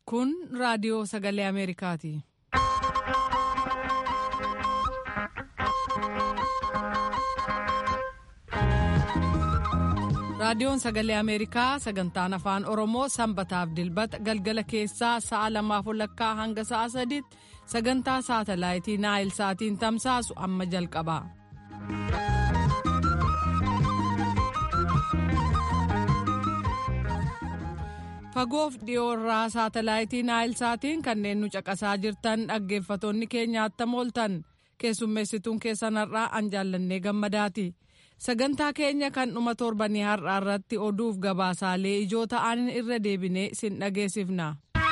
Kun raadiyoo sagalee Ameerikaati. Raadiyoon sagalee Ameerikaa sagantaan afaan Oromoo sanbataaf dilbata galgala keessaa sa'a lamaaf walakkaa hanga sa'a sadiitti sagantaa saatalaayitii Naayil Saatiin tamsaasu amma jalqaba. Fagoof dhiyoo irraa saatalaayitii Naayil Saatiin kanneen nu caqasaa jirtan dhaggeeffatoonni keenya attam ooltan keessummeessituun keessan har'aa an jaallannee gammadaati. sagantaa keenya kan dhuma torbanii har'aa irratti oduuf gabaasaalee ijoo ta'an irra deebinee sin dhageessifna.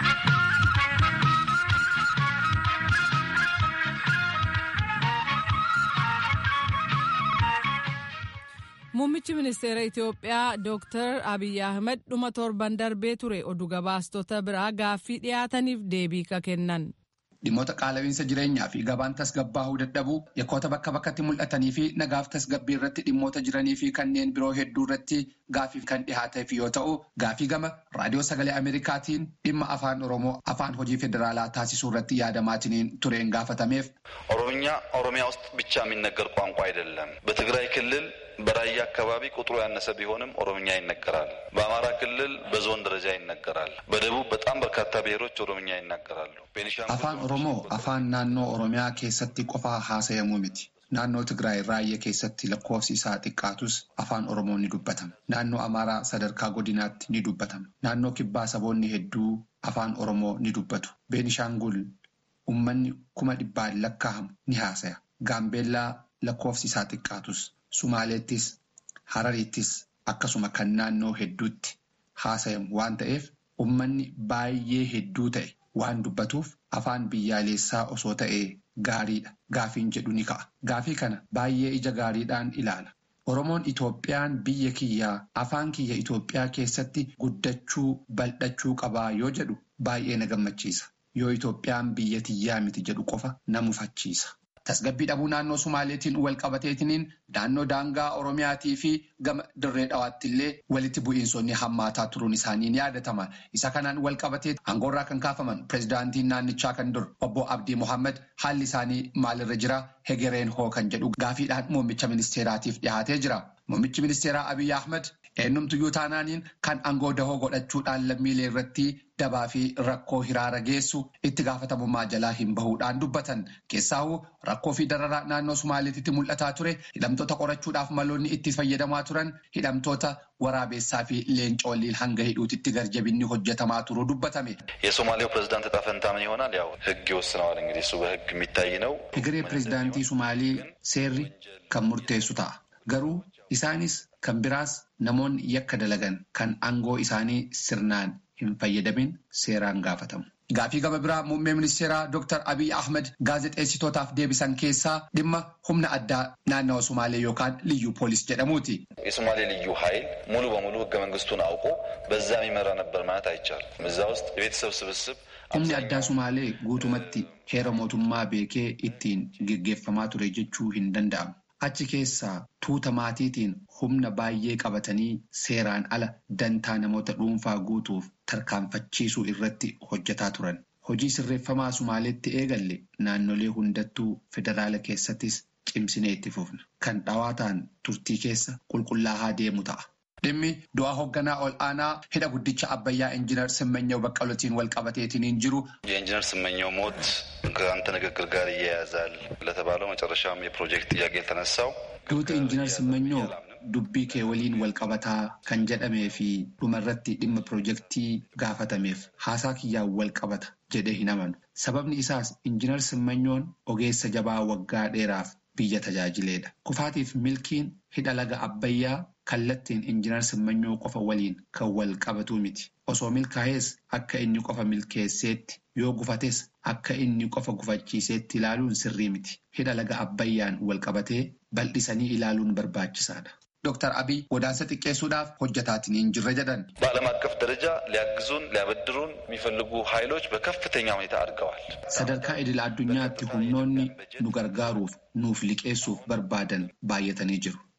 Muummichi ministeera Itoophiyaa Dr. Abiy Ahmed dhuma torban darbee ture oduu gabaastota biraa gaaffii dhiyaataniif deebii ka kennan. Dhimmoota qaala'iinsa jireenyaa fi gabaan tasgabbaa'uu dadhabuu yakkoota bakka bakkatti mul'atanii fi nagaaf tasgabbii irratti dhimmoota jiranii fi kanneen biroo hedduu irratti gaafiif kan dhihaateef yoo ta'u gaafii gama raadiyoo sagalee Ameerikaatiin dhimma afaan Oromoo afaan hojii federaalaa taasisuu irratti yaadamaatiin tureen gaafatameef. ኦሮምኛ ኦሮሚያ ውስጥ ብቻ የሚነገር ቋንቋ አይደለም። በትግራይ ክልል በራያ አካባቢ ቁጥሩ ያነሰ ቢሆንም ኦሮምኛ ይነገራል። በአማራ ክልል በዞን ደረጃ ይነገራል። በደቡብ በጣም በርካታ ብሔሮች ኦሮምኛ ይናገራሉ። afaan oromoo afaan naannoo oromiyaa keessatti qofaa haasa'amuu miti. Naannoo Tigraay raayyaa keessatti lakkoofsi isaa xiqqaatus afaan oromoo ni dubbatama. Naannoo Amaaraa sadarkaa godinaatti ni dubbatama. Naannoo kibbaa saboonni hedduu afaan oromoo ni dubbatu. Beenishaangul uummanni kuma dhibbaan lakkaa'amu ni haasaya. Gaambeellaa lakkoofsi isaa xiqqaatus. Sumaaleettis Harariittis akkasuma kan naannoo hedduutti haasayamu waan ta'eef uummanni baay'ee hedduu ta'e waan dubbatuuf afaan biyyaalessaa osoo ta'ee gaariidha. Gaafiin jedhu ni ka'a. Gaafii kana baay'ee ija gaariidhaan ilaala. Oromoon Itoophiyaan biyya kiyyaa afaan kiyya Itoophiyaa keessatti guddachuu bal'achuu qabaa yoo jedhu baay'ee na gammachiisa. Yoo Itoophiyaan biyya tiyyaa miti jedhu qofa na mufachiisa. Tasgabbii dhabuu naannoo Sumaaleetiin wal qabateetiniin naannoo daangaa Oromiyaatii fi gama dirree dhawaatti illee walitti bu'iinsonni hammaataa turuun isaanii ni yaadatama. Isa kanaan wal qabatee aangoorraa kan kaafaman pirezidaantiin naannichaa kan dur obbo Abdii Mohammed haalli isaanii maalirra jira hegereen hoo kan jedhu gaafiidhaan muummicha ministeeraatiif dhiyaatee jira. Muummichi ministeeraa Abiy Ahmed eenyumtuyyuu taanaaniin kan aangoo dahoo godhachuudhaan lammiilee irratti dabaa fi rakkoo hiraara geessu itti gaafatamummaa jalaa hin bahuudhaan dubbatan. Keessaahuu rakkoo fi dararaa naannoo Sumaaleetitti mul'ataa ture hidhamtoota qorachuudhaaf maloonni itti fayyadamaa turan hidhamtoota waraabessaa fi leencoolliin hanga hidhuutitti garjabinni hojjetamaa turuu dubbatame. የሶማሌው ፕሬዚዳንት እጣ ፈንታ ምን ይሆናል? ያው ህግ ይወስነዋል። እንግዲህ እሱ በህግ የሚታይ ነው። Egeree pirezidaantii Sumaalee seerri kan murteessu ta'a. Garuu isaanis kan biraas namoonni yakka dalagan kan aangoo isaanii sirnaan hin fayyadamin seeraan gaafatamu. Gaafii gama biraa muummee ministeeraa Dr. Abiy Ahmed gaazexeessitootaaf deebisan keessaa dhimma humna addaa naannawa Sumaalee yookaan liyyuu poolis jedhamuuti. የሶማሌ ልዩ ኃይል ሙሉ በሙሉ ህገ መንግስቱን አውቆ በዛ የሚመራ ነበር ማለት አይቻልም። እዛ ውስጥ የቤተሰብ ስብስብ Humni addaa Sumaalee guutumatti heera mootummaa beekee ittiin geggeeffamaa ture jechuu hin danda'amu. Achi keessaa tuuta maatiitiin humna baay'ee qabatanii seeraan ala dantaa namoota dhuunfaa guutuuf tarkaanfachiisuu irratti hojjetaa turan. Hojii sirreeffamaa Sumaaleetti eegalle naannolee hundattuu federaala keessattis cimsinee itti fufna. Kan dhawaataan turtii keessa qulqullaa'aa deemu ta'a. Dhimmi du'a hoogganaa ol aanaa hidha guddicha Abbayyaa Injiinar Simmanyaw Baqqalootiin wal qabateetiin jiru. የኢንጂነር ስመኘው ሞት ከአንተ ንግግር ጋር ይያያዛል ለተባለው መጨረሻም የፕሮጀክት ጥያቄ የተነሳው Duuti Injiinar Simmanyaw dubbii kee waliin wal qabataa kan jedhamee fi dhumarratti dhimma piroojeektii gaafatameef haasaa kiyyaan wal qabata jedhee hin amanu. Sababni isaas Injiinar Simmanyoon ogeessa jabaa waggaa dheeraaf biyya tajaajileedha. Kufaatiif milkiin hidha laga Abbayyaa kallattiin Injiinar Simmanyoo qofa waliin kan wal qabatu miti. Osoo milkaa'ees akka inni qofa milkeesseetti yoo gufates akka inni qofa gufachiiseetti ilaaluun sirrii miti. Hidha laga Abbayyaan wal qabatee bal'isanii ilaaluun barbaachisaadha. Dr. Abiy godaansa xiqqeessuudhaaf hojjetaatiin hin jirre jedhan. በዓለም አቀፍ ደረጃ ሊያግዙን ሊያበድሩን የሚፈልጉ ኃይሎች በከፍተኛ ሁኔታ አድገዋል። Sadarkaa idil-addunyaatti humnoonni nu gargaaruuf nuuf liqeessuuf barbaadan baay'atanii jiru.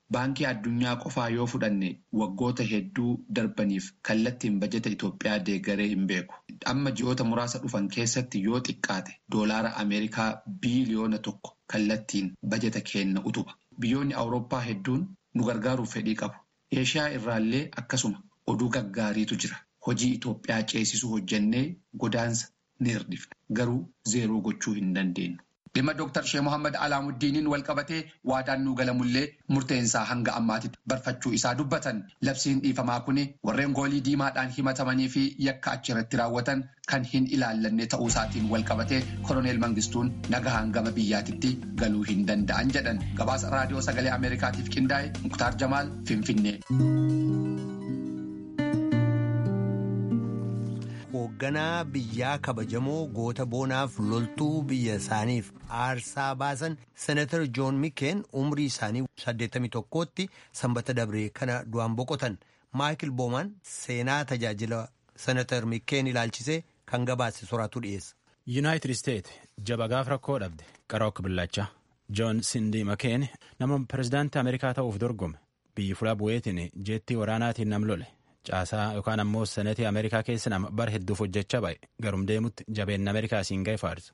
Baankii addunyaa qofaa yoo fudhanne waggoota hedduu darbaniif kallattiin bajeta Itoophiyaa deeggaree hin beeku. Amma ji'oota muraasa dhufan keessatti yoo xiqqaate doolaara Ameerikaa biiliyoona tokko kallattiin bajeta kenna utuba. Biyyoonni Awurooppaa hedduun nu gargaaruuf fedhii qabu. Eeshiyaa irraallee akkasuma oduu gaggaariitu jira. Hojii Itoophiyaa ceesisuu hojjennee godaansa ni hirdifna. Garuu zeeroo gochuu hin dandeenyu. Dhimma Dooktar Shee Mohaammed Alaamuddiniin wal qabatee waadaan nuu galamullee murteensaa hanga ammaatitti barfachuu isaa dubbatan. Labsiin dhiifamaa kun warreen goolii diimaadhaan himatamanii fi yakka achirratti raawwatan kan hin ilaallanne ta'uu isaatiin wal qabatee Koloneel Mangistuun nagahaan gama biyyaatitti galuu hin danda'an jedhan. Gabaasa raadiyoo sagalee Ameerikaatiif qindaa'e Muktaar Jamaal Finfinnee. hoogganaa biyyaa kabajamoo goota boonaaf loltuu biyya isaaniif aarsaa baasan senatar joon mikeen umrii isaanii 81tti sanbata dabree kana du'an boqotan maayikil boomaan seenaa tajaajila senatar mikeen ilaalchisee kan gabaase soraatu dhiyeessa. yuunaayitid isteet jaba gaaf rakkoo dhabde qarook billachaa joon sindii makeen nama pirezidaantii ameerikaa ta'uuf dorgome biyyi fulaa bu'eetiin jeettii waraanaatiin nam lole. caasaa yookaan ammoo senetii ameerikaa keessa nama bar hedduuf hojjechaa ba'e garum deemutti jabeenna ameerikaa siin ga'e faarsa.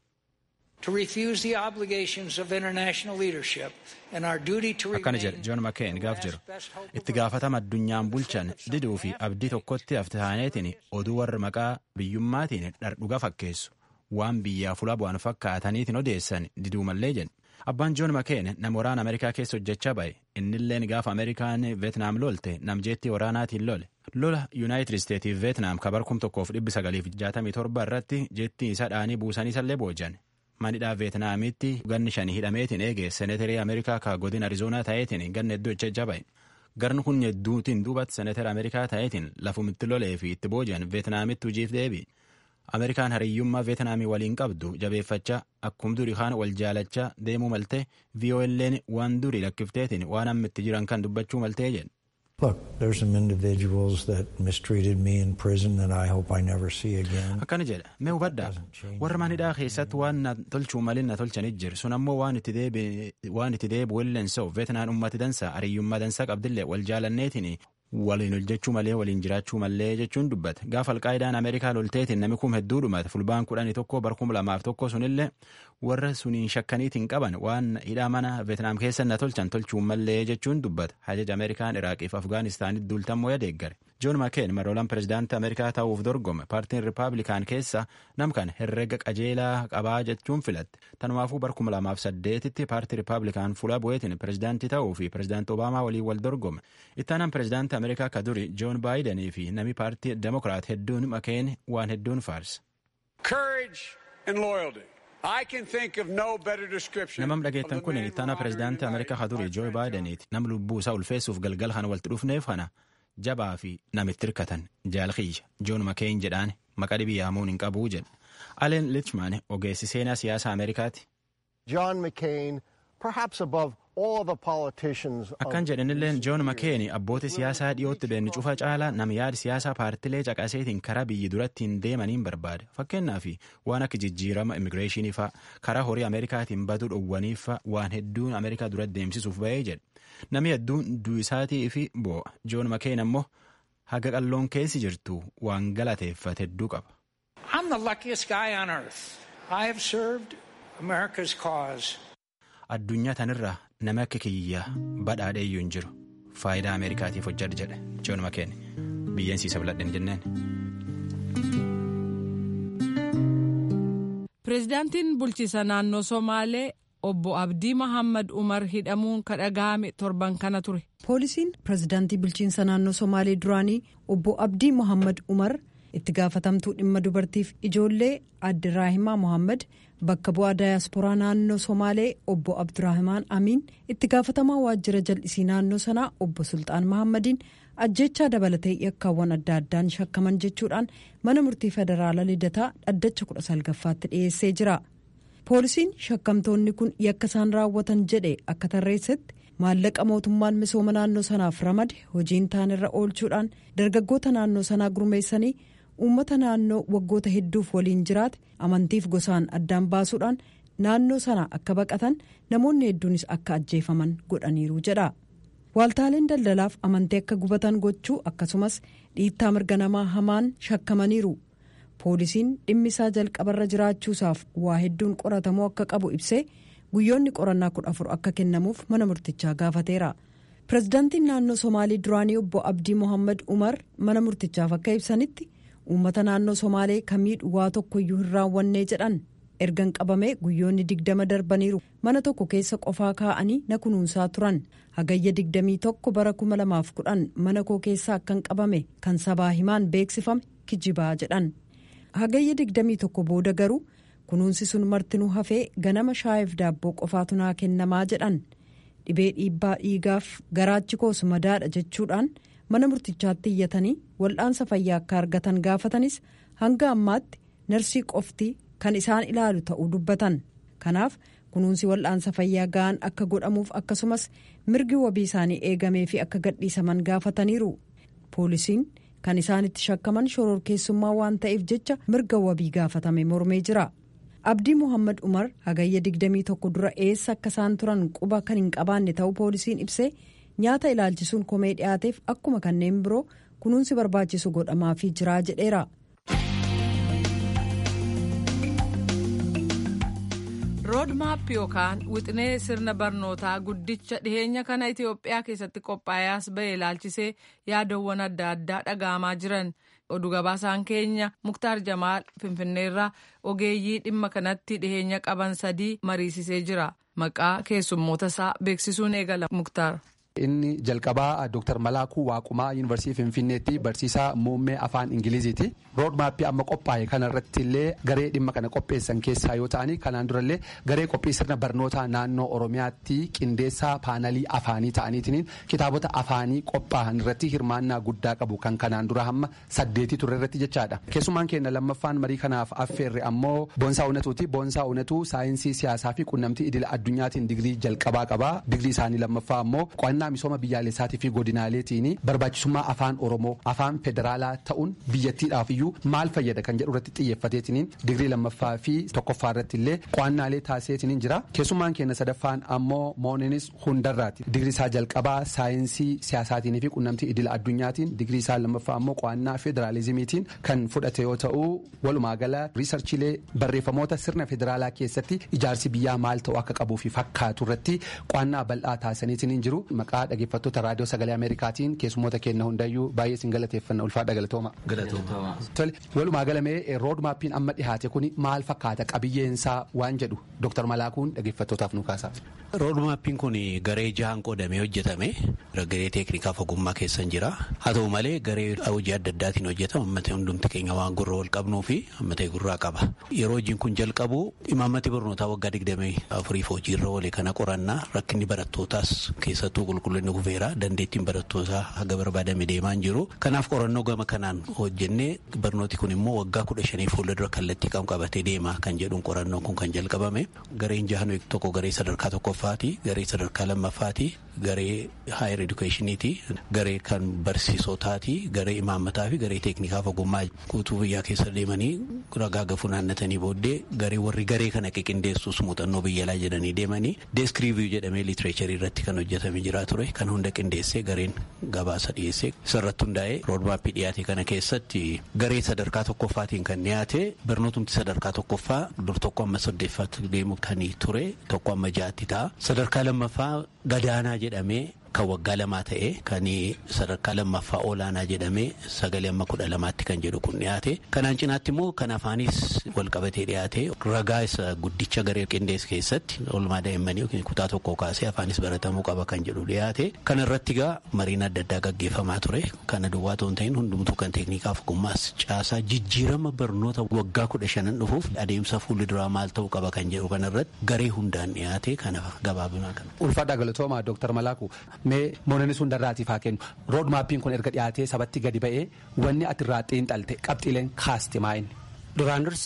akkana jedhe joon makeen gaaf jiru itti gaafatama addunyaan bulchan diduu fi abdii tokkotti haftaaneetiin oduu warra maqaa biyyummaatiin dhardhuga fakkeessu waan biyyaa fula bu'an fakkaataniitiin odeessan diduu mallee jedhe. Abbaan Joon Makeen nama waraana Ameerikaa keessa hojjechaa ba'e innilleen gaafa Ameerikaan Veetnaam lolte namjeettii waraanaatiin lole. Lola Yuunaayitid Isteetiif Veetnaam kabar kum tokkoof dhibbi sagaliif jaatamii torba irratti jettii isa dhaanii buusanii sallee boojan. Manidhaa Veetnaamitti ganni shanii hidhameetiin eege seeneterii Ameerikaa ka godin Arizoonaa ta'eetiin ganna hedduu hojjechaa ba'e. Garni kun hedduutiin duubatti seenetera Ameerikaa ta'eetiin lafumitti lolee fi itti boojan Veetnaamitti hojiif deebi. Ameerikaan hariyyummaa Veetnaamii waliin qabdu jabeeffachaa akkuma durii kaan wal jaalachaa deemuu maltee VOL'n waan durii lakkifteetiin waan amma itti jiran kan dubbachuu maltee jedhe. Akkana jedha mee hubadhaa warra manidhaa keessatti waan na tolchuu malin na tolchanit jiru sun ammoo waan itti deebi'u illeen sa'u Veetnaan ummati dansa hariyyummaa dansaa qabdillee wal jaalanneetiin waliin hojjechuu malee waliin jiraachuu malee jechuun dubbata gaafa alqaayidaan ameerikaa lolteetiin namni kum hedduu dhumate fulbaan kudhanii tokko bar kum lamaaf tokko sunillee warra suniin shakkaniitiin qaban waan hidhaa mana veetnaam keessa na tolchan tolchuu malee jechuun dubbata hajaja ameerikaan iraaqiif afgaanistaanitti duultammoo yadeeggare joon makeen maroolaan pirezidaantii ameerikaa ta'uuf dorgome paartiin ripaablikaan keessa namkan herrega qajeelaa qabaa jechuun filatte tanumaafuu bar kum lamaaf saddeetitti paartii ripaablikaan fuula bu'eetiin pirezidaantii ta'uu fi pirezidaantii obaamaa waliin wal dorgome ittaanaan pirezidaantii ameerikaa ka duri joon baayidanii fi nami paartii demokiraat hedduun makeen waan hedduun faarsa. namam dhageettan kun ittaana pirezidaantii ameerikaa ka duri joo baayidaniiti nam lubbuu isaa ulfeessuuf galgal kana walitti dhufneef kana jabaa fi namitti hirkatan jaalkiyya joon makeen jedhaan maqa dhibii yaamuun hin qabuu jedha aleen lichman ogeessi seenaa siyaasa ameerikaati. John McCain, perhaps above akkan jedhanilleen joon makeeni abbootii siyaasaa dhiyootti beenni cufa caalaa nama yaada siyaasaa paartilee caqaseetiin karaa biyyi durattiin deemaniin barbaada fakkeenyaaf waan akka jijjiirama immigireeshinii faa karaa horii ameerikaatiin baduu dhowwaniif waan hedduun ameerikaa duratti deemsisuuf ba'ee jedhe namni hedduun du'isaatii fi boo'a joon makeen ammoo haga qalloon keessi jirtu waan galateeffate hedduu qaba. I'm the luckiest guy on earth. I have served America's cause. addunyaa tanirraa nama akka kiyya badhaadhee iyyuu hin jiru faayidaa ameerikaatiif hojjedha jedhe joon makeen biyyeensiisa biladhen jenneen. pireezidaantiin bulchiisa naannoo somaalee obbo abdii mahammad umar hidhamuun kadhaga'ame torban kana ture. poolisiin pireezidaantii bulchiinsa naannoo somaalee duraanii obbo abdii mohammad umar itti gaafatamtuu dhimma dubartiif ijoollee addiraahimaa mohammad bakka bu'aa daayasporaa naannoo somaalee obbo abduraahimaan amiin itti gaafatamaa waajjira jal'isii naannoo sanaa obbo sultaan mahammadiin ajjechaa dabalatee yakkaawwan adda addaan shakkaman jechuudhaan mana murtii federaalaa lidataa dhaddacha kudha salgaffaatti dhiyeessee jira poolisiin shakkamtoonni kun yakka isaan raawwatan jedhe akka tarreessetti maallaqa mootummaan misooma naannoo sanaaf ramade hojiin taanirra oolchuudhaan dargaggoota naannoo sanaa gurmeessanii uummata naannoo waggoota hedduuf waliin jiraate amantiif gosaan addaan baasuudhaan naannoo sana akka baqatan namoonni hedduunis akka ajjeefaman godhaniiru jedha waaltaaleen daldalaaf amantii akka gubatan gochuu akkasumas dhiittaa mirga namaa hamaan shakkamaniiru poolisiin dhimmisaa jalqabarra jiraachuusaaf waa hedduun qoratamuu akka qabu ibsee guyyoonni qorannaa kudha afur akka kennamuuf mana murtichaa gaafateera pirezidaantiin naannoo somaalii duraanii obbo abdii mohaammed umar mana murtichaaf akka ibsanitti uummata naannoo somaalee kamiidhu waa tokkoyyuu hin raawwannee jedhan ergan qabamee guyyoonni digdama darbaniiru mana tokko keessa qofaa kaa'anii na kunuunsaa turan hagayya digdamii tokko bara kuma lamaaf kudhan mana koo keessa akkan qabame kan sabaa himaan beeksifame kijibaa jedhan hagayya digdamii tokko booda garuu kunuunsi sun martinuu hafee ganama shaayeef daabboo qofaatu naa kennamaa jedhan dhibee dhiibbaa dhiigaaf garaachi koos madaadha jechuudhaan mana murtichaatti iyyatanii wal'aansa fayyaa akka argatan gaafatanis hanga ammaatti narsii qofti kan isaan ilaalu ta'uu dubbatan kanaaf kunuunsi wal'aansa fayyaa ga'an akka godhamuuf akkasumas mirgi wabii isaanii eegamee fi akka gadhiisaman gaafataniiru poolisiin kan isaanitti shakkaman shororkeessummaa waan ta'eef jecha mirga wabii gaafatame mormee jira. abdii muhammad umar hagayya 21 dura eessa akka isaan turan quba kan hin qabaanne ta'uu poolisiin ibsee nyaata ilaalchisuun komee dhiyaateef akkuma kanneen biroo kunuunsi barbaachisu godhamaafii jiraa jedheera. roodmaap yookaan wixinee sirna barnootaa guddicha dhiheenya kana itiyoophiyaa keessatti qophaa'ees ba'e ilaalchisee yaadawwan adda addaa dhaga'amaa jiran oduu gabaasaan keenya muktaar jamaal finfinneerraa ogeeyyii dhimma kanatti dhiheenya qaban sadii mariisisee jira maqaa keessummoota isaa beeksisuun eegala muktaar. Inni jalqabaa Dr. Malaakuu Waaqumaa Yuunivarsiitii Finfinneetti barsiisaa muummee afaan Ingiliziiti. Roodmaappii amma qophaa'e kanarratti illee garee dhimma kana qopheessan keessaa yoo ta'ani kanaan durallee garee qophii sirna barnootaa naannoo Oromiyaatti qindeessaa paanalii afaanii ta'aniitiin kitaabota afaanii qophaa'an irratti hirmaannaa guddaa qabu kan kanaan dura hamma saddeetii ture irratti jechaadha. Keessumaan keenya lammaffaan marii kanaaf affeerre ammoo Boonsaa Uunatuuti. Boonsaa Uunatuu saayinsii siyaasaa fi qunnamtii idila addunyaatiin digirii jalqabaa qaba. Digirii isaanii lammaffaa ammoo qo'annaa misooma biyyaalessaatii fi godinaaleetiin barbaachisummaa afaan oromoo afaan federaalaa ta'uun biyyattiidhaaf iyyuu maal fayyada kan jedhu irratti xiyyeeffateetiin digirii lammaffaa fi tokkoffaa irratti illee qo'annaalee taasiseetiin jira keessummaan keenya sadaffaan ammoo mooninis hundarraati digirii isaa jalqabaa saayinsii siyaasaatiin fi qunnamtii idila addunyaatiin digirii isaa lammaffaa ammoo qo'annaa federaalizimiitiin kan fudhate yoo ta'u walumaa gala riisarchiilee barreeffamoota sirna federaalaa keessatti ijaarsi biyyaa maal ta'u akka qabuu fi fakkaatu irratti qo'annaa bal'aa taasisaniitiin jiru maqaa dhaggeeffattoota raadiyoo sagalee ameerikaatiin keessummoota keenya hundayyuu baay'ee sin galateeffanna ulfaadha galatooma. Tole walumaa galamee roodmaappiin amma dhihaate kun maal fakkaata qabiyyeensaa waan jedhu Dr. Malaakuun dhaggeeffattootaaf nu kaasa. Roodmaappiin kun garee jahaan qoodamee hojjetame garee teeknikaaf ogummaa keessa jira haa ta'u malee garee hojii adda addaatiin hojjetama ammatee hundumti keenya waan gurra wal qabnuu fi ammatee gurraa qaba yeroo hojiin kun jalqabu imaammati barnootaa waggaa digdamii afuriif hojiirra oole kana qorannaa rakkinni barattootaas keessattuu qulqullinni kufeera dandeettiin barattootaa haga barbaadame deemaa hin jiru kanaaf qorannoo gama kanaan hojjennee barnooti kun immoo waggaa kudha shanii fuuldura kallattii kan qabatee deema kan jedhuun qorannoon kun kan jalqabame gareen jahan tokko garee sadarkaa tokkoffaati garee sadarkaa lammaffaati garee haayer edukeeshiniiti garee kan barsiisotaati garee imaammataa fi garee teeknikaaf ogummaa guutuu biyyaa keessa deemanii ragaa gafuu naannatanii booddee garee warri garee kana qiqindeessuus muuxannoo biyyalaa jedhanii deemanii deeskiriiviyuu jedhamee liitireecharii irratti kan hojjetame jira ture kan hunda qindeessee gareen gabaasa dhiyeessee isarratti hundaa'ee roodmaappii dhiyaate kana keessatti garee sadarkaa tokkoffaatiin kan dhiyaate barnootumti sadarkaa tokkoffaa dur tokko amma saddeeffaatti deemu kan ture tokko amma jaatti ta'a sadarkaa lammaffaa gadaanaa jedhamee kan waggaa lamaa ta'e kan sadarkaa lammaffaa olaanaa jedhamee sagalee amma kudha lamaatti kan jedhu kun dhiyaate kanaan cinaatti immoo kan afaanis walqabatee dhiyaate ragaa isa guddicha garee qindees keessatti oolmaa daa'immanii yookiin kutaa tokko kaasee afaanis baratamuu qaba kan jedhu dhiyaate kana irratti gaa mariin adda addaa gaggeeffamaa ture kana duwwaa ta'uu hin ta'in hundumtuu kan teeknikaaf ogummaas caasaa jijjiirama barnoota waggaa kudha shanan dhufuuf adeemsa fuulduraa maal ta'uu qaba kan jedhu kana irratti garee hundaan dhiyaate kana gabaabinaa kana. Ulfaadhaa galatoomaa Dooktar Malaaku. mee moononni sun darraatiif haa kennu roodmaappiin kun erga dhiyaatee sabatti gadi ba'ee wanni ati irraa xiinxalte qabxiileen kaaste maa'inni. Duraan dursaa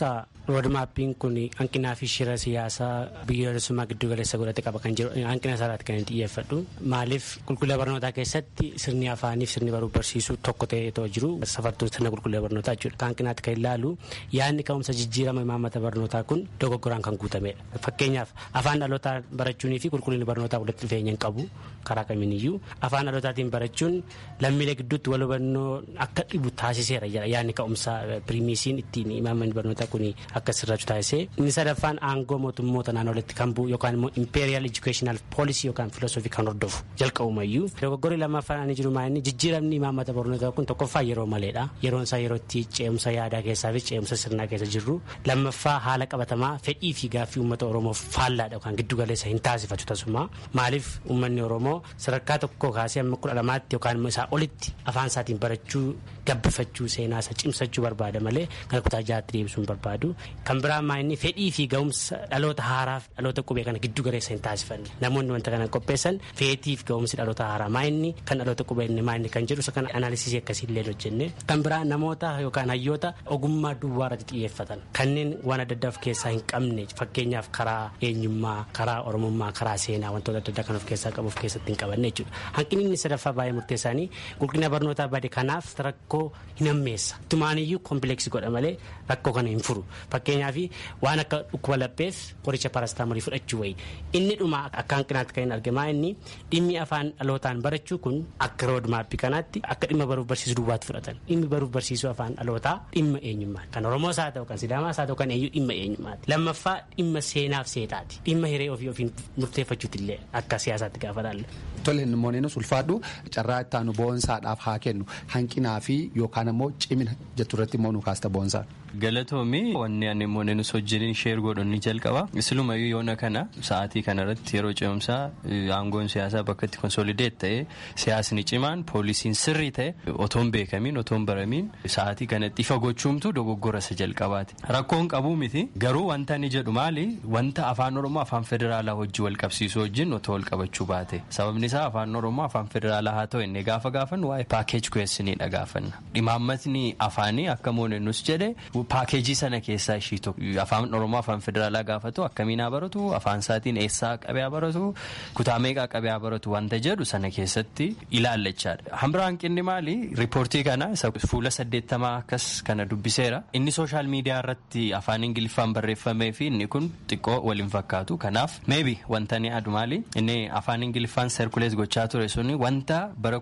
roodmaappiin kun hanqinaa fi shira siyaasaa biyyoolessummaa giddu galeessa godhate qaba kan jiru hanqina isaarratti kan xiyyeeffadhu maaliif qulqullina barnootaa keessatti sirni afaaniif sirni baruu barsiisuu tokko ta'ee jiru safartuun sirna qulqullina barnootaa jechuudha kan hanqinaatti kan ilaalu yaadni ka'umsa jijjiirama imaammata barnootaa kun dogoggoraan kan guutamedha fakkeenyaaf afaan dhalootaa barachuunii fi qulqullinni barnootaa walitti dhufeenya hin qabu karaa kamiiniyyuu afaan dhalootaatiin barachuun lammiilee gidduutti wal hubannoo akka dhibu taasiseera yaadni ka'umsa piriimiisiin ittiin imaammanni barnootaa kun akka sirrachu taasisee inni sadaffaan aangoo mootummoota naannoleetti kan bu'u yookaan immoo imperial educational policy yookaan filosoofii kan hordofu jalqabumayyuu dogoggorri lammaffaan ani jiru maa'inni jijjiiramni imaammata barnootaa kun tokkoffaa yeroo maleedha yeroon isaa yerootti ce'umsa yaadaa keessaa fi ce'umsa sirnaa keessa jirru lammaffaa haala qabatamaa fedhii fi gaaffii uummata oromoof faallaadha yookaan giddu galeessa hin taasifatu tasuma maaliif uummanni oromoo sadarkaa tokko kaasee amma kudha lamaatti yookaan immoo isaa olitti afaan isaatiin barachuu gabbifachuu seenaa isa cimsachuu barbaada malee kan kutaa jaatti deebisuu hin barbaadu kan biraa maa'inni fedhii fi ga'umsa dhaloota haaraaf dhaloota qubee kana giddu galeessa hin taasifanne namoonni wanta kana qopheessan feetii fi ga'umsi dhaloota haaraa maa'inni kan dhaloota qubee inni maa'inni kan jedhu isa kana analisiisii akkasiillee hojjenne kan biraa namoota yookaan hayyoota ogummaa duwwaa irratti xiyyeeffatan kanneen waan adda addaa of keessaa hin qabne fakkeenyaaf karaa eenyummaa karaa oromummaa karaa seenaa wantoota adda addaa kan of keessaa qabu of keessatti hin qabanne jechuudha hanqinni inni sadaffaa baay'ee murteessaanii qulqullina barnootaa bade kanaaf rakkoo hin hammeessa tumaaniyyuu kompileeksii godha malee rakkoo kana hin furu fakkeenyaaf waan akka dhukkuba lapheef qoricha parastaamoolii fudhachuu wayi inni dhuma akka hanqinaatti kan hin argamaa inni dhimmi afaan dhalootaan barachuu kun akka roodmaappii kanaatti akka dhimma baruuf barsiisuu duwwaatti fudhatan dhimmi baruuf barsiisuu afaan dhalootaa dhimma eenyummaa kan oromoos haa ta'u kan sidaamaas haa ta'u kan eenyu dhimma eenyummaati lammaffaa dhimma seenaaf seetaati dhimma hiree ofii ofiin murteeffachuuti illee akka siyaasaatti gaafa laalle. Tole namoonni ulfaadhu carraa itti aanu boonsaadhaaf haa kennu hanqinaa fi yookaan immoo cimina jettu irratti immoo nu kaasta boonsaa. Galatoomii wanni ani immoo nus wajjin sheer godhuun ni jalqaba. Isilumayyuu yoona kana sa'aatii kanarratti yeroo ce'umsaa aangoon siyaasaa bakka itti konsolideet ta'e siyaasni cimaan poolisiin sirrii ta'e otoon beekamiin otoon baramiin sa'aatii kanatti ifa gochuumtu dogoggora isa jalqabaati. Rakkoon qabuu miti garuu wanta ni jedhu maali wanta afaan oromoo afaan federaalaa hojii wal qabsiisuu wajjin otoo wal qabachuu baate sababni isaa afaan oromoo afaan federaalaa haa ta'u inni gaafa gaafannu waa'ee paakeej ku'eessiniidha gaafanna. Dhimaammatni afaanii akka moonennus jedhe paakeejii sana keessaa ishii tokko afaan oromoo afaan federaalaa gaafatu akkamiin haa baratu afaan isaatiin eessaa qabee haa baratu kutaa meeqaa qabee haa baratu wanta jedhu sana keessatti ilaallachaadha. Hambira hanqinni maali riippoortii kana isa fuula saddeettamaa akkas kana dubbiseera inni sooshaal miidiyaa irratti afaan ingiliffaan barreeffamee fi inni kun xiqqoo waliin fakkaatu kanaaf meebi wanta ni adu maali inni afaan ingiliffaan serkulees gochaa ture suni wanta bara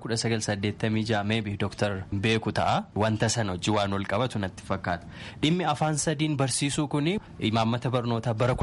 1986 meebi dooktar beeku ta'a wanta sana hojii waan wal qabatu natti fakkaata. dhimmi afaan sadiin barsiisuu kun imaammata barnootaa bara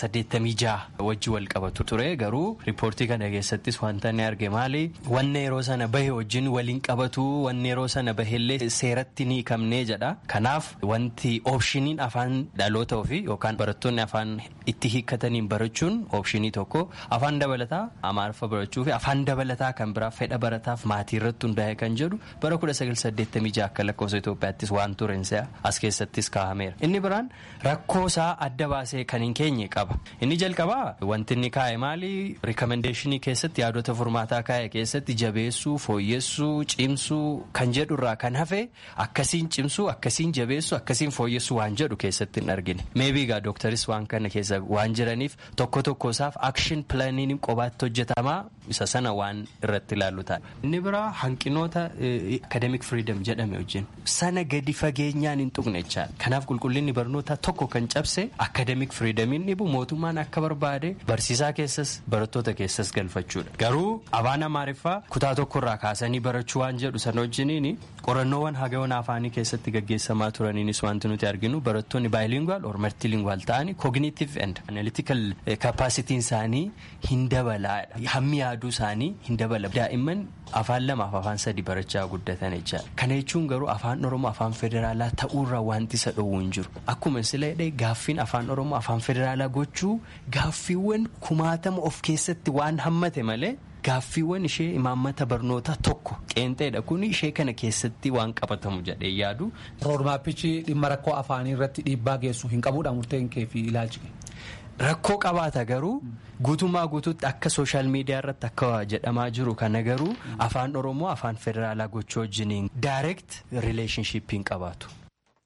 1986 wajji wal qabatu ture garuu riippoortii kana keessattis wanta ni arge maali wanne yeroo sana bahe wajjin waliin qabatu wanne yeroo sana baheellee seeratti ni hiikamnee jedha kanaaf wanti oopshiniin afaan dhaloota ofii yookaan barattoonni afaan itti hiikkataniin barachuun oopshinii tokko afaan dabalataa amaariffa barachuu fi afaan dabalataa kan biraa fedha barataaf maatii irratti hundaa'e kan jedhu bara 1986 akka lakkoofsa Itoophiyaattis waan turensa as keessattis kaa'ameera inni biraan rakkoo isaa adda baasee kan hin keenye qaba inni jalqabaa wanti inni kaa'e maali rikomendeeshinii keessatti yaadota furmaataa kaa'e keessatti jabeessuu fooyyessuu cimsuu kan jedhurraa kan hafe akkasiin cimsuu akkasiin jabeessuu akkasiin fooyyessuu waan jedhu keessatti hin argine meebiigaa dooktaris waan kana keessa waan jiraniif tokko tokko isaaf akshin pilaaniin qobaatti hojjetamaa isa sana waan irratti ilaallu ta'a. inni biraa hanqinoota akademik firiidam jedhame wajjin sana gadi fageenyaan hin tuqne kanaaf qulqullinni barnootaa tokko kan cabse akademik firiidamiin dhibu mootummaan akka barbaade barsiisaa keessas barattoota keessas galfachuudha garuu afaan amaariffaa kutaa tokkorraa kaasanii barachuu waan jedhu sana wajjiniin qorannoowwan hagayoon afaanii keessatti gaggeessamaa turaniinis wanti nuti arginu barattoonni baayilingwaal or maltilingaal ta'anii kooginiitiif and analytical kapaasitiin isaanii hin dabalaadha hammi yaaduu isaanii hin dabala daa'imman afaan lamaaf afaan sadi barachaa guddatan jechaadha kana jechuun garuu afaan oromoo afaan federaalaa ta'uurraa wanti isa dhowwu hin jiru akkuma sila jedhee gaaffiin afaan oromoo afaan federaalaa gochuu gaaffiiwwan kumaatama of keessatti waan hammate malee. Gaaffiiwwan ishee imaammata barnootaa tokko qeenxeedha kun ishee kana keessatti waan qabatamu jedhee yaadu. Roodmaappichi dhimma rakkoo afaanii irratti dhiibbaa geessu hin qabuudha murteen kee fi ilaalchi. Rakkoo qabaata garuu guutummaa guutuutti akka sooshaal miidiyaa irratti akka jedhamaa jiru kana garuu afaan oromoo afaan federaalaa gochuu wajjiniin daayireekt rileeshinshiippiin qabaatu.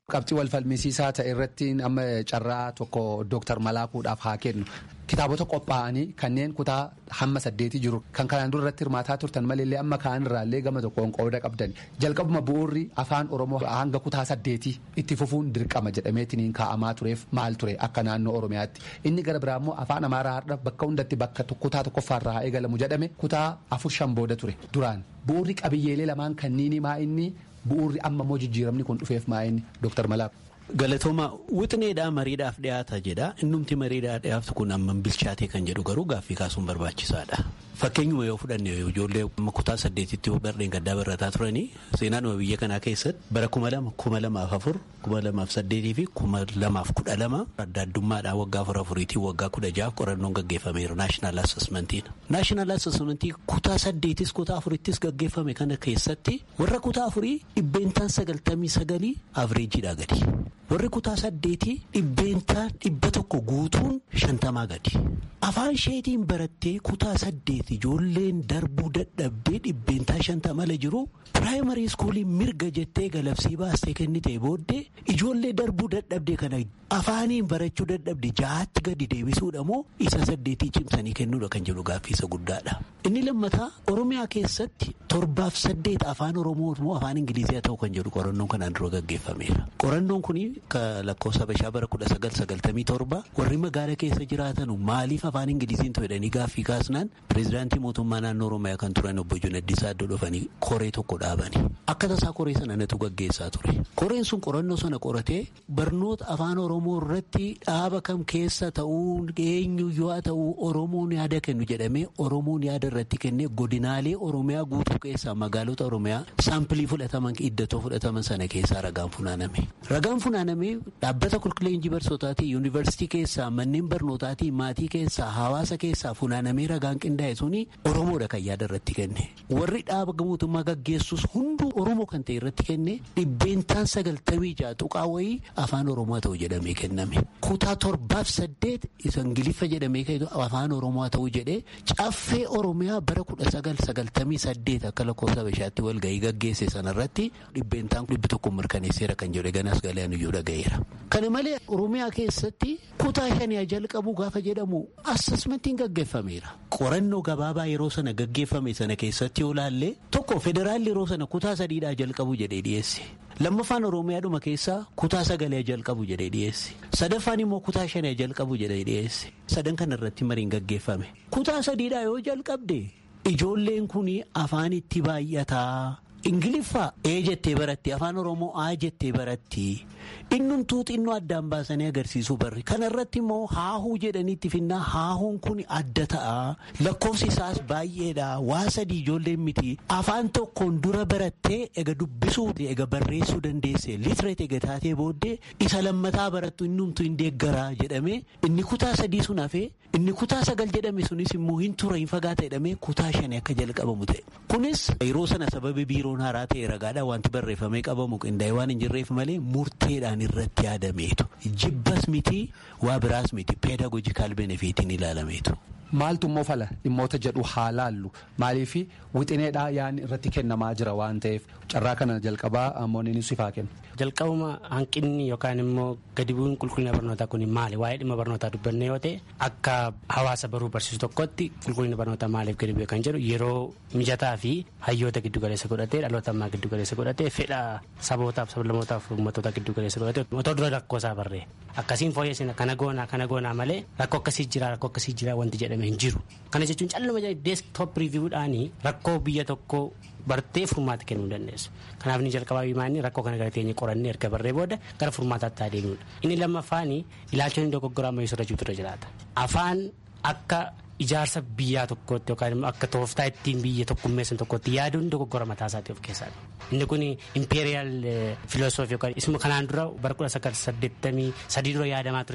Qabxii wal falmisiisaa ta'e irratti amma carraa tokko Dooktar Malaakuudhaaf haa kennu. Kitaabota qophaa'anii kanneen kutaa hamma saddeetii jiru kan kanaan dura irratti hirmaataa turtan malee amma kaan irraallee gama tokkoon qooda qabdan jalqabuma bu'uurri afaan oromoo hanga kutaa saddeetii itti fufuun dirqama jedhameetiin kaa'amaa tureef maal ture akka naannoo oromiyaatti inni gara biraa immoo afaan amaaraa har'a bakka hundatti bakka kutaa tokkoffaarraa eegalamu jedhame kutaa afur shan booda ture duraan bu'uurri qabiyyeelee lamaan kanniini maa inni bu'uurri amma immoo jijjiiramni kun dhufeef maa inni dooktar Malaaku. Galatooma wixineedhaa mariidhaaf dhiyaata jedha innumti mariidhaa dhiyaatu kun amman bilchaatee kan jedhu garuu gaaffii kaasuun barbaachisaadha. Fakkeenyuma yoo fudhanne ijoollee kutaa saddeetitti bardeen gaddaa barataa turanii seenaadhuma biyya kanaa keessatti bara kuma lama kuma lamaaf afur kuma lamaaf saddeetii fi kuma lamaaf kudha lama adda addummaadhaan waggaa afur afuriitii waggaa kudha jaaf qorannoon gaggeeffameera naashinaal assesmentiin. Naashinaal assesmentii kutaa saddeetis kutaa afurittis gaggeeffame kana keessatti warra kutaa afurii dhibbeentaan sagaltamii sagalii avreejiidhaa gadi. warri kutaa saddeetii dhibbeentaan dhibba tokko guutuun shantamaa gadi afaan isheetiin barattee kutaa saddeet ijoolleen darbuu dadhabdee dhibbeentaa shantamala jiru piraayimarii iskuulii mirga jettee galabsii baastee kennitee booddee ijoollee darbuu dadhabdee kana afaaniin barachuu dadhabde jahaatti gadi deebisuudha moo isa saddeetii cimsanii kennuudha kan jedhu gaaffiisa guddaadha. inni lammataa oromiyaa keessatti torbaaf saddeet afaan oromoo moo afaan ingilizii haa ta'u kan jedhu qorannoon kanaan dura gaggeeffameera qorannoon kun lakkoofsa bashaa bara kudha sagal sagaltamii torba warri magaala keessa jiraatan maaliif afaan ingiliziin jedhanii gaaffii kaasnaan pireezidaantii mootummaa naannoo oromiyaa kan turan obbo Junaddisaa Addoo dhufanii koree tokko dhaabani akka tasaa koree sana natu gaggeessaa ture koreen sun qorannoo sana qoratee barnoota afaan oromoo irratti dhaaba kam keessa ta'uu eenyu yoo ta'u oromoon yaada kennu jedhamee oromoon yaada irratti kennee godinaalee oromiyaa guutuu keessaa magaalota oromiyaa saampilii fudhataman iddatoo fudhataman sana keessaa ragaan funaaname ragaan funaaname dhaabbata qulqulleenjii barsootaatii yuunivarsiitii keessaa manneen barnootaatii maatii keessaa hawaasa keessaa funaanamee ragaan qindaa'e suni oromoodha kan yaada irratti kenne warri dhaaba mootummaa gaggeessus hunduu oromoo kan ta'e irratti kenne dhibbeentaan sagaltamii ja'a tuqaa wayii afaan oromoo ta'u jedhamee kenname kutaa torbaaf saddeet isa ingiliffa jedhamee kennu afaan oromoo ta'u jedhee caffee oromiyaa bara kudha sagal sagaltamii saddeet akka lakkoofsa bashaatti walgahii gaggeesse sanarratti dhibbeentaan dhibbi tokko mirkaneesseera kan jedhe ganas galaan iyyuu dhaga'eera. Kana malee Oromiyaa keessatti kutaa shanii jalqabu gaafa jedhamu assesmentiin gaggeeffameera. Qorannoo gabaabaa yeroo sana gaggeeffame sana keessatti yoo laalle tokko federaalli yeroo sana kutaa sadiidhaa jalqabu jedhee dhiyeesse. Lammaffaan Oromiyaadhuma keessaa kutaa sagalee jalqabu jedhee dhiyeesse. Sadaffaan immoo kutaa shanii jalqabu jedhee dhiyeesse. Sadan kana irratti mariin gaggeeffame. Kutaa sadiidhaa yoo jalqabde ijoolleen kun afaan itti baay'ataa. ingiliffaa ee jettee baratti afaan oromoo aa jettee baratti innumtuu xinnoo addaan baasanii agarsiisuu barri kanarratti immoo haahuu jedhaniitti finnaa haahuun kun adda ta'a lakkoofsi isaas baay'eedha waa sadii ijoolleen miti afaan tokkoon dura barattee ega dubbisuu ega barreessuu dandeesse litireet ega taatee booddee isa lammataa barattu innumtuu hin deeggaraa jedhame inni kutaa sadii sun hafee inni kutaa sagal jedhame sunis immoo hin tura hin fagaata jedhamee kutaa shanii akka jalqabamu ta'e kunis yeroo sana sababi biiroon haaraa ta'e ragaadhaan wanti barreeffamee qabamu qindaa'e waan hin jirreef malee murteedhaan irratti yaadameetu jibbas miti waa biraas miti peedagojikaal benefiitiin ilaalameetu. Maaltu immoo fala dhimmoota jedhu haa laallu maaliif wixineedhaa yaan irratti kennamaa jira waan ta'eef carraa kana jalqabaa ammoon sifaa kenna. Jalqabuma hanqinni yookaan immoo gadi bu'uun qulqullina barnootaa kun maali waa'ee dhimma barnootaa dubbanne yoo ta'e akka hawaasa baruu barsiisu tokkotti qulqullina barnootaa maaliif gadi bu'e kan jedhu yeroo mijataa fi hayyoota giddu galeessa godhatee dhaloota ammaa giddu galeessa godhatee fedha sabootaaf sablammootaaf uummattoota giddu galeessa godhatee otoo dura rakkoo isaa barree akkasiin fooyyessina kana goonaa kana goonaa malee rakkoo akkasii jira rakkoo akkasii jira wanti jedhame hin jiru kana jechuun calluma deesktoop riiviiwudhaanii rakkoo biyya tokkoo bartee furmaata kennuu dandeessu. Kanaaf ni jalqabaa himaanii rakkoo kana gara teenye qorannee erga barree booda gara furmaataatti adeemudha. Inni lammaffaan ilaalchonni dogoggoraa ammayyuu irra jirutu irra jiraata. Afaan akka ijaarsa biyyaa tokkootti yookaan immoo akka tooftaa ittiin biyya tokkummeessan tokkotti yaaduun dogoggora mataa isaatii of keessaa Inni kun imperiyaal filoosoofii yookaan isuma kanaan dura bara kudha sagal saddeettamii sadii dura yaadamaa ture.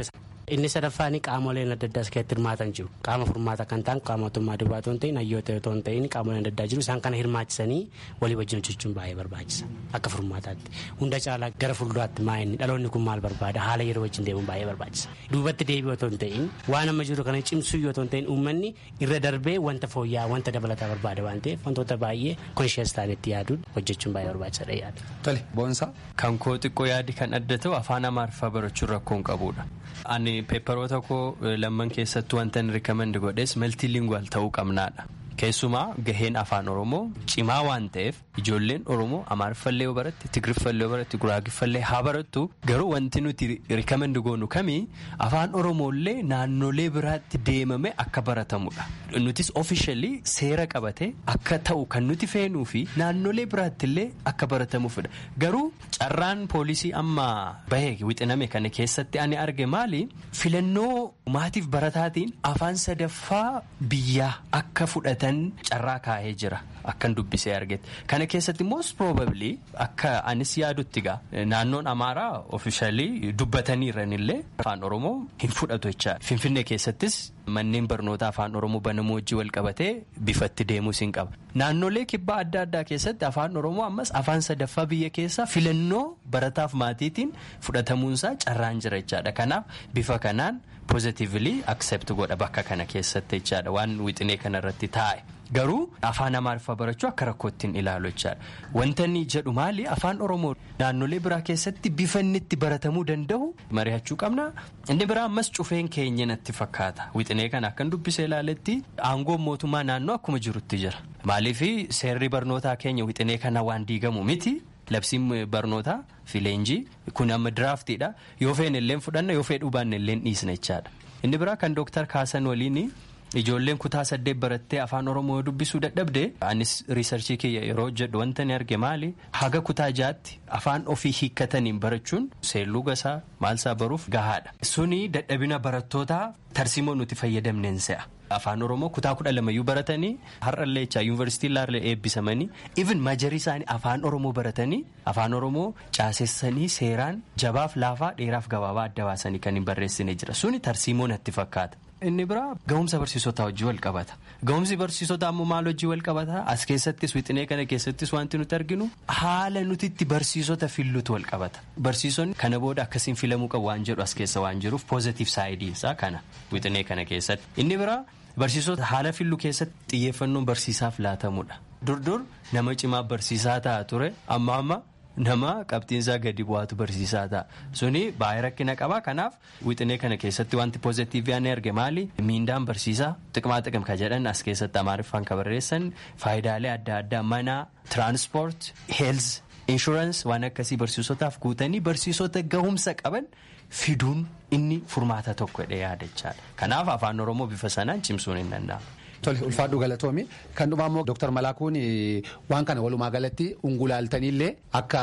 Inni sadaffaan qaamoleen adda addaa keessatti hirmaatan jiru. Qaama furmaata kan ta'an qaama mootummaa duwwaa otoo hin ta'in hayyoota otoo hin ta'in qaamoleen adda addaa jiru isaan kana hirmaachisanii walii wajjin hojjechuun baay'ee barbaachisa. Akka furmaataatti. Hunda caalaa gara fuulduraatti maa inni dhaloonni kun maal barbaada haala yeroo wajjin deemuun baay'ee barbaachisa. Duubatti deebi'u otoo hin ta'in waan amma jiru kana cimsuu yoo otoo hin ta'in uummanni irra darbee wanta fooyya'aa wanta dabalataa barbaada waan ta'eef wantoota baay'ee konshiyees ta'anitti yaaduun hojjechuun baay'ee barbaachisaadha yaada. Tole boonsaa. Kan koo xiqqoo yaadi kan adda ta'u afaan amaariffaa barachuun rakkoon qabudha. Ani peepparoota koo lamman keessatti wanta inni rikamendi godhes maltiilinguwal ta'uu qabnaadha. Keessumaa gaheen afaan Oromoo cimaa waan ta'eef ijoolleen Oromoo Amaariffallee yoo baratte Tigiriffallee yoo baratte Guraagiffallee haa barattu garuu wanti nuti rikamendi goonu kamii afaan Oromoollee naannolee biraatti deemame akka baratamudha. Nutis ofishaalii seera qabate akka ta'u kan nuti feenuu fi naannolee biraattillee akka baratamuufidha. Garuu carraan poolisii amma bahee wixiname kana keessatti ani arge maali filannoo maatiif barataatiin afaan sadaffaa biyyaa akka fudhatan. carraa kaa'ee jira akkan dubbisee argetti kana keessatti most probably akka anis yaadutti gaa naannoon amaaraa ofishaalii dubbataniiranillee afaan oromoo hin fudhatu jecha finfinnee keessattis manneen barnoota afaan oromoo banamuu wajjii wal qabatee bifatti deemuus hin qaba naannolee kibbaa adda addaa keessatti afaan oromoo ammas afaan sadaffaa biyya keessaa filannoo barataaf maatiitiin fudhatamuunsaa carraan jira jechaadha kanaaf bifa kanaan pozitiivili aksept godha bakka kana keessatti jechaadha waan wixinee kanarratti taa'e. Garuu afaan amaariffaa barachuu akka rakkootti hin ilaalu jechaadha. Wanta inni jedhu maali afaan oromoo naannolee biraa keessatti bifa inni itti baratamuu danda'u mari'achuu qabna. Inni biraa ammas cufeen keenya natti fakkaata. Wixinee kana akkan dubbisee ilaaletti aangoon mootummaa naannoo akkuma jirutti jira. Maaliif seerri barnootaa keenya wixinee kana waan diigamu miti. Labsiin barnootaa fi leenjii kun amma diraaftiidha. Yoo feene illee fudhanna yoo fedhuu baanne illee dhiisna jechaadha. Inni biraa kan dooktar Kaasan waliin ijoolleen kutaa saddeet barattee afaan oromoo dubbisuu dadhabde anis riisarchii kiyya yeroo jedhu wanta ni arge maali haga kutaa jaatti afaan ofii hiikkataniin barachuun seelluu gasaa maalsaa baruuf gahaadha. Suni dadhabina barattootaa tarsimoo nuti fayyadamneen se'a. Afaan Oromoo kutaa kudha lamayyuu baratanii har'allee jechaa yuunivarsiitii illee eebbisamanii even majarii isaanii afaan Oromoo baratanii afaan Oromoo caasessanii seeraan jabaaf laafaa dheeraaf gabaabaa adda baasanii kan hin barreessine jira suni tarsiimoo natti fakkaata. Inni biraa ga'umsa barsiisotaa hojii wal qabata. Ga'umsi barsiisotaa ammoo maal hojii wal qabata? As keessattis wixinee kana keessattis wanti nuti arginu haala nuti itti barsiisota filluutu wal qabata. Barsiisonni kana booda akkasiin filamuu qabu waan jedhu as keessa waan jiruuf poozitiif saayidiinsaa kana wixinee kana keessatti. Inni biraa barsiisota haala fillu keessatti xiyyeeffannoon barsiisaaf laatamudha. Durdur nama cimaa barsiisaa ta'a ture amma amma. nama qabxiinsaa gadi bu'aatu barsiisaa ta'a suni baay'ee rakkina qaba kanaaf wixinee kana keessatti wanti poozitiivii ani arge maali miindaan barsiisaa xiqmaa xiqim ka jedhan as keessatti amaariffaan ka barreessan faayidaalee adda addaa mana tiraanspoort heelz inshuraansii waan akkasii barsiisotaaf guutanii barsiisota gahumsa qaban fiduun inni furmaata tokkodha yaadachaadha kanaaf afaan oromoo bifa sanaan cimsuun hin danda'amu. Tole ulfaadhu galatoomi kan dhumaa immoo Dr. Malaakuun waan kana walumaa galatti ungulaaltaniillee akka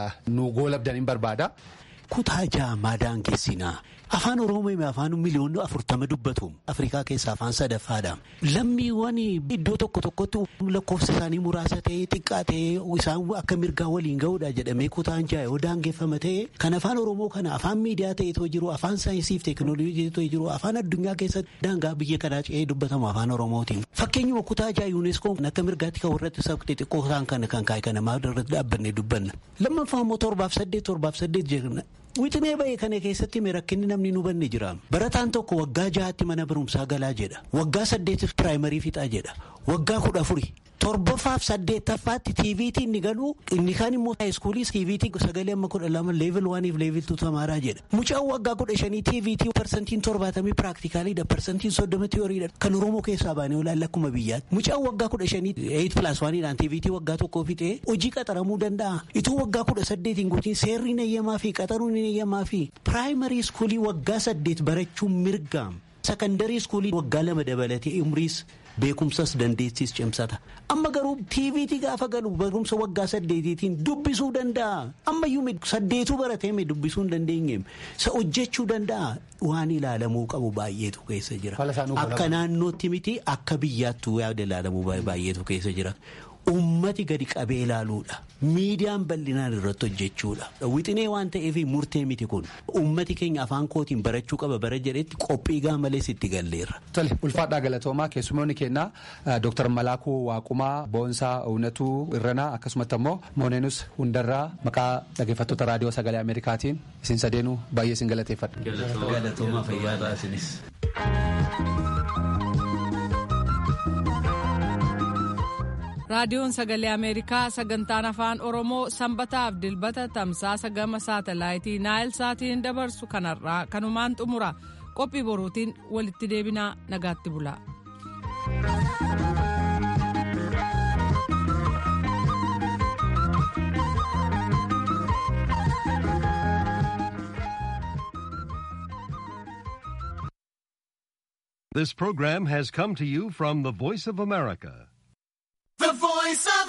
nu goolabdan hin barbaada. Kutaa ja'a maadaan keessinaa afaan oromoo afaan miliyoonni afurtama dubbatu afrikaa keessaa afaan sadaffaadha lammiiwwan iddoo tokko tokkotti lakkoofsa isaanii muraasa ta'ee xiqqaa ta'ee isaan akka mirgaa waliin ga'uudha jedhamee kutaan ja'a yoo daangeffama ta'e kan afaan oromoo kana afaan miidiyaa ta'eetoo jiru afaan saayinsiif teekinooloojii ta'eetoo jiru afaan addunyaa keessatti daangaa biyya kanaa ce'ee dubbatamu afaan oromootiin fakkeenyuma kutaa ja'a yuuneskoon akka mirgaatti kan warratti sabqi xiqqoo isaan kana kan kaa'e kana maal irratti dhaabbanne dubbanna lammaffaa immoo torbaaf saddeet torbaaf saddeet jenna wixinee ba'e kana keessatti rakkinni namni nu banne jira barataan tokko waggaa ja'aatti mana barumsaa galaa jedha waggaa saddeetiif piraayimarii fixaa jedha waggaa kudha afuri torbaffaaf saddeettaffaatti tiiviitii inni galu inni kaan immoo haayiskuulii tiiviitii sagalee amma kudha lama leevil waaniif leevil tu tamaaraa jedha mucaan waggaa kudha shanii tiiviitii parsantiin torbaatamii piraaktikaalidha parsantiin soddoma tiyooriidha kan oromoo keessaa baanee olaanla akkuma biyyaatti mucaan waggaa kudha shanii eeyit pilaas waaniidhaan tiiviitii waggaa tokkoo fixee hojii qaxaramuu danda'a ituu waggaa kudha saddeetiin guutiin seerri nayyamaa fi qaxaruun nayyamaa fi piraayimarii iskuulii waggaa saddeet barachuun mirgaam sakandarii iskuulii waggaa lama dabalatee umriis beekumsas dandeettis cimsata amma garuu tiiviitii gaafa galu barumsa waggaa saddeetiitiin dubbisuu danda'a ammayyuu saddeetuu baratee dubbisuu hin dandeenyeem sa hojjechuu danda'a waan ilaalamuu qabu baay'eetu keessa jira akka naannootti miti akka biyyaattuu yaada ilaalamuu baay'eetu keessa jira ummati gadi qabee ilaaluudha. Miidiyaan bal'inaan irratti hojjechuudha. Wixinee waan ta'eef murtee miti kun ummati keenya afaan kootiin barachuu qaba bara jedhetti qophii gaamalees itti galleerra. Tole ulfaadhaa galatoomaa keessumoonni keenya Dr. Malaakuu Waaqumaa Boonsaa Uwnatuu Irranaa akkasumatti ammoo Mooneenus Hundarraa maqaa dhaggeeffattoota raadiyoo sagalee Ameerikaatiin isin sadeenuu baay'ee isin galateeffadha. Galatoomaa fayyaa isinis. raadiyoon sagalee ameerikaa sagantaan afaan oromoo sanbataaf dilbata tamsaasa gama saatalaayitii naayil saatiin dabarsu kanarraa kanumaan xumura qophii boruutiin walitti deebinaa nagaatti bula. This program has come to you from the Voice of America,